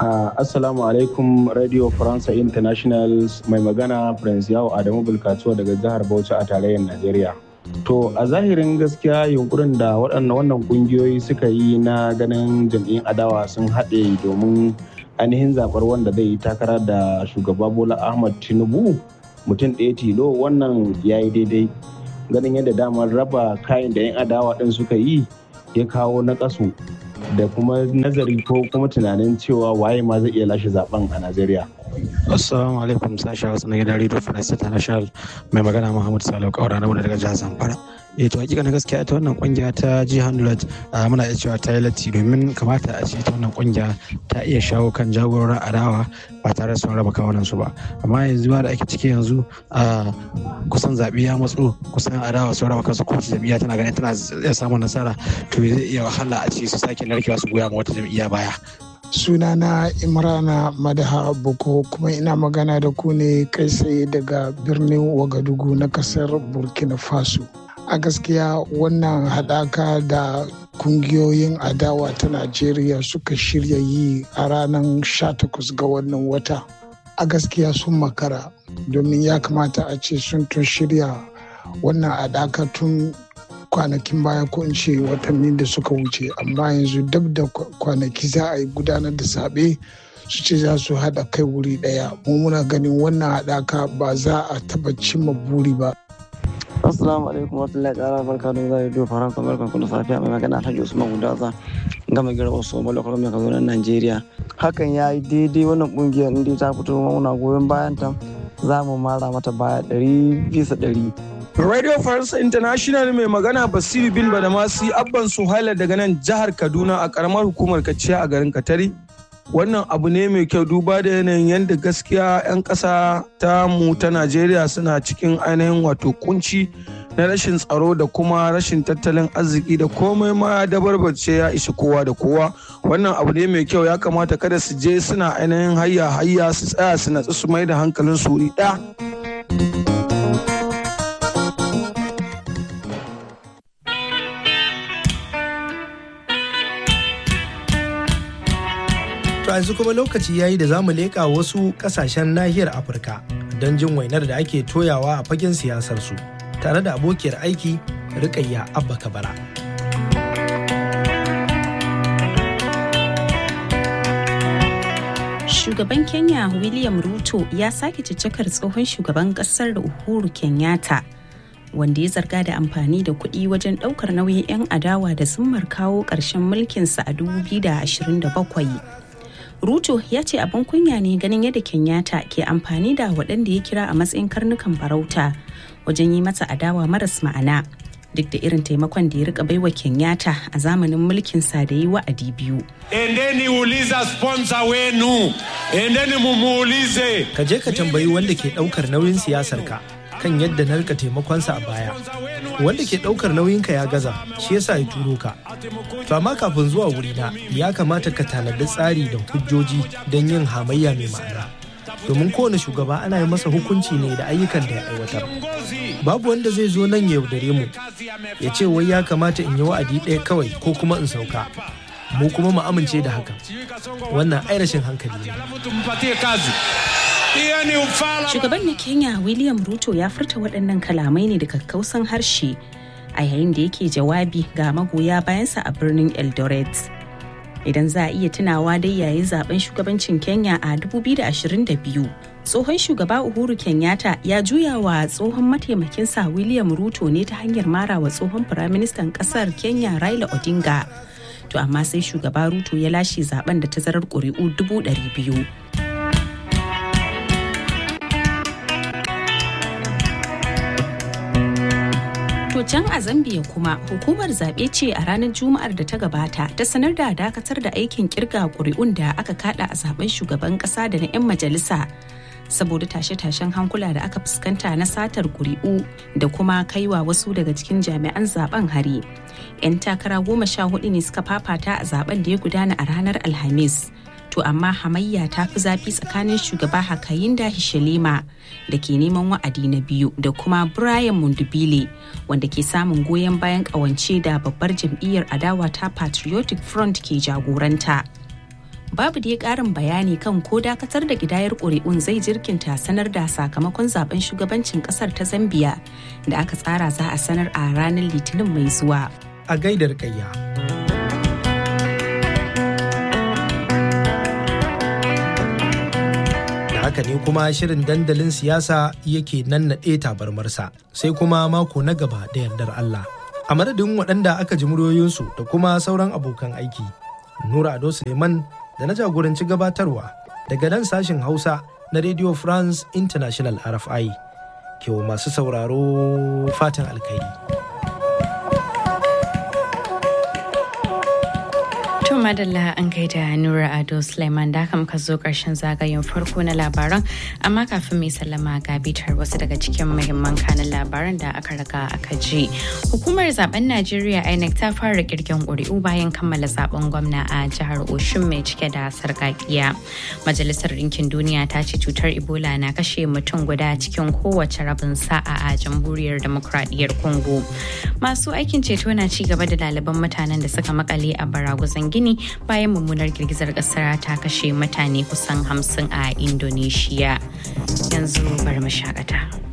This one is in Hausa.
Uh, Assalamu alaikum Radio Faransa International mai magana Prince Yawo Adamu Bulkatuwa daga jihar Bauchi a tarayyar Najeriya. To a zahirin gaskiya yunkurin da waɗannan wannan ƙungiyoyi suka yi na ganin jam'iyyun adawa sun haɗe domin ainihin zaɓar wanda zai yi takara da shugaba Bola Ahmad Tinubu mutum ɗaya tilo wannan ya yi daidai. Ganin yadda damar raba kayan da 'yan adawa ɗin suka yi ya kawo na ƙasu da kuma nazari ko kuma tunanin cewa waye ma zai iya lashe zaben a Najeriya. Assalamu alaikum sashi Hausa na gidan Radio France International mai magana Muhammad Salo Kaura na daga jihar Zamfara. Eh to hakika na gaskiya ita wannan kungiya ta G100 muna iya cewa ta yi latti domin kamata a ce ita wannan kungiya ta iya shawo kan jagororin adawa ba tare da sun raba kawunan su ba. Amma yanzu ma da ake ciki yanzu a kusan zaɓe ya matso kusan adawa sun raba kansu kowace jam'iyya tana ganin tana iya samun nasara to zai iya wahala a ce su sake narkewa su goya ma wata jam'iyya baya. sunana imrana madaha boko kuma ina magana da ku ne kai tsaye daga birnin wagadugu na kasar burkina faso a gaskiya wannan haɗaka da kungiyoyin adawa ta najeriya suka shirya yi a ranar 18 ga wannan wata a gaskiya sun makara domin ya kamata a ce sun tun shirya wannan haɗaka tun kwanakin baya ko in ce watanni da suka wuce amma yanzu dab da kwanaki za a yi gudanar da zaɓe su ce za su haɗa kai wuri ɗaya mu muna ganin wannan haɗaka ba za a taɓa cimma buri ba Assalamu alaikum wa rahmatullahi ta'ala barka da zai do faransa barkan ku da safiya mai magana Alhaji Usman Gudaza gama gira wasu malakar mai kazo Najeriya hakan ya yi daidai wannan kungiyar inda ta fito muna goyon bayan ta za mu mara mata baya ɗari bisa ɗari Radio France International mai magana Basiru bin Badamasi Abban Suhaila daga nan jihar Kaduna a karamar hukumar Kaciya a garin Katari. Wannan abu ne mai kyau duba da yanayin yadda gaskiya 'yan ƙasa ta mu ta Najeriya suna cikin ainihin wato kunci na rashin tsaro da kuma rashin tattalin arziki da komai ma da barbace ya ishi kowa da kowa wannan abu ne mai kyau ya kamata kada su je suna ainihin hayya hayya su tsaya su natsu su mai da hankalin su wuri ɗaya. To yanzu kuma lokaci yayi da zamu leƙa wasu ƙasashen nahiyar Afirka don jin wainar da ake toyawa a fagen siyasar su tare da abokiyar aiki Rukayya Abba Kabara. Shugaban Kenya William Ruto ya sake ciccikar tsohon shugaban kasar Uhuru Kenyatta wanda ya zarga da amfani da kuɗi wajen ɗaukar nauyin 'yan adawa da zummar kawo ƙarshen mulkinsa a 2027. Ruto ya ce abin kunya ne ganin yadda Kenyatta ke amfani da waɗanda ya kira a matsayin karnukan farauta wajen yi mata adawa maras ma'ana duk da irin taimakon da ya rika baiwa Kenyatta a zamanin mulkinsa da yi wa'adi biyu. Endeni uliza sponsor wenu, endeni mumuulize. Ka je ka tambayi wanda ke ɗaukar nauyin siyasar ka kan yadda na rika taimakonsa a baya. Wanda ke ɗaukar nauyinka ya gaza, shi yasa ya turo ka. To amma kafin zuwa wurina ya kamata ka tanadi tsari da hujjoji don yin hamayya mai ma'ana. Domin kowane shugaba ana yi masa hukunci ne da ayyukan da ya aiwatar. Babu wanda zai zo nan ya yaudare mu, ya ce wai ya kamata in yi wa'adi ɗaya kawai ko kuma in sauka. Mu kuma mu amince da haka. Wannan ai rashin hankali ne. Shugaban na Kenya William Ruto ya furta waɗannan kalamai ne da kakkausan harshe a yayin da yake jawabi ga magoya bayansa a birnin Eldoret. Idan za a iya tunawa dai yayin zaben shugabancin Kenya a 2022, tsohon shugaba Uhuru Kenyatta ya juya wa tsohon mataimakinsa William Ruto ne ta hanyar mara wa tsohon firaministan ƙasar Kenya Raila Odinga. To amma sai shugaba Ruto ya lashe zaben da tazarar ƙuri'u dubu ɗari biyu. To can a Zambia kuma hukumar zaɓe ce a ranar Juma'ar da ta gabata ta sanar da dakatar da aikin kirga ƙuri'un da aka kada a zaben shugaban ƙasa da na 'yan majalisa saboda tashe-tashen hankula da aka fuskanta na satar ƙuri'u da kuma kaiwa wasu daga cikin jami'an zaben hari. 'Yan takara goma sha hudu ne suka fafata a zaben da ya gudana a ranar Alhamis. to amma hamayya ta fi zafi tsakanin shugaba Hakayinda Hishelema da ke neman wa'adi na biyu da kuma Brian Mundubile wanda ke samun goyon bayan kawance da babbar jam'iyyar adawa ta Patriotic Front ke jagoranta. babu dai ƙarin bayani kan ko dakatar da ƙidayar ƙuri'un zai jirkinta sanar da sakamakon zaben shugabancin ƙasar ta Zambiya da aka tsara za a sanar a ranar Litinin mai zuwa. A gaidar ƙayya. haka ne kuma shirin dandalin siyasa yake nannaɗe tabarmarsa sai kuma mako na gaba da yardar Allah. A madadin waɗanda aka ji muryoyinsu da kuma sauran abokan aiki, Nura Ado Suleiman da na jagoranci gabatarwa daga nan sashen Hausa na Radio France International RFI. Kewa masu sauraro fatan alkhairi. To madalla an gaida Nura Ado Suleiman da muka zo karshen zagayen farko na labaran amma kafin mai sallama ga bitar wasu daga cikin muhimman kanin labaran da aka riga aka ji. Hukumar zaben Najeriya INEC ta fara kirgen ƙuri'u bayan kammala zaben gwamna a jihar Oshun mai cike da sarƙaƙiya. Majalisar Ɗinkin Duniya ta ce cutar Ebola na kashe mutum guda cikin kowace rabin sa'a a jamhuriyar demokradiyyar Congo. Masu aikin ceto na ci gaba da laliban mutanen da suka makale a baraguzan gini gini bayan mummunar girgizar kasar ta kashe mutane kusan hamsin a indonesia yanzu bari mu shakata.